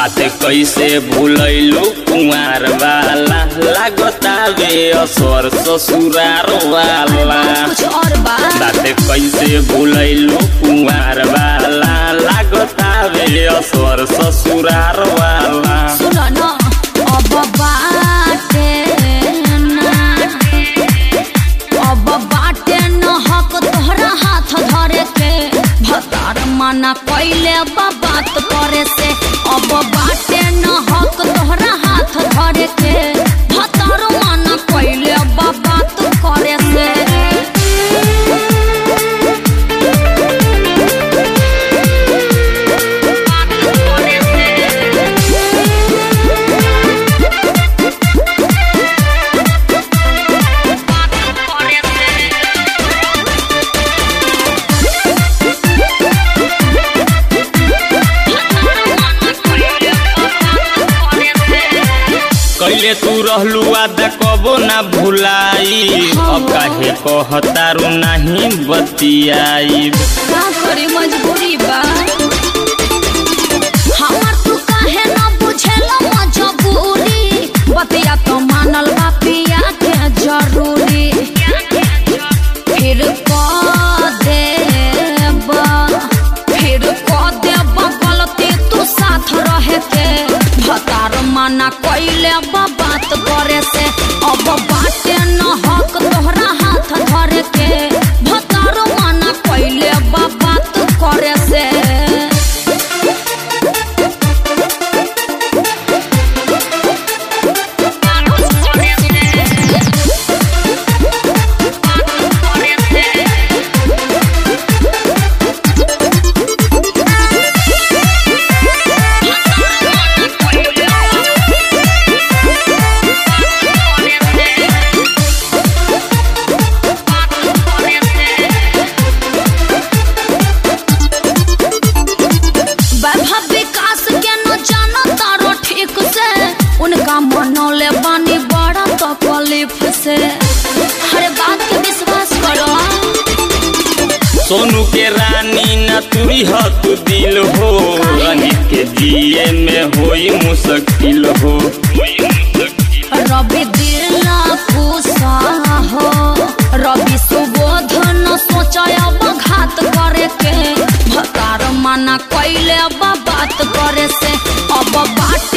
बात कैसे भूलैलू कुंवार वाला लागतावे असर ससुरार वाला कुछ और बा बात कैसे भूलैलू कुंवार वाला लागतावे असर ससुरार वाला सुन न अब बाटे ना अब बाटे न हक तोहरा हाथ धरे के भतार मना कैले बा बात करे से अब बाटे न हक तोहरा हाथ धरे के भतार मना कैले बा बात करे से कैले तू रहलू आदा कबो ना भुलाई अब काहे कहतारू नहीं बतियाई का करे मजबूरी बा हमर तू काहे न बुझेला मजबूरी बतिया तो मानल बा पिया के जरूरी फिर कह देब फिर कह देब गलती तू साथ रहे के भतार माना कैले बा बात करे से अब बाटे न हक तोहरा हाथ धरे के भतार माना कैले बा बात करे से वैभव विकास के न जानो तारो ठीक से उनका मनौले बानी बड़ा तकलीफ से हर बात के विश्वास करो सोनू के रानी न तुरी ह तू दिल हो रंजित के जिए में होई मुश्किल हो रवि दिल पूसा हो रवि सुबोध न सोचब घात करे के भतार मना कैले बा बात करे से अब बाटे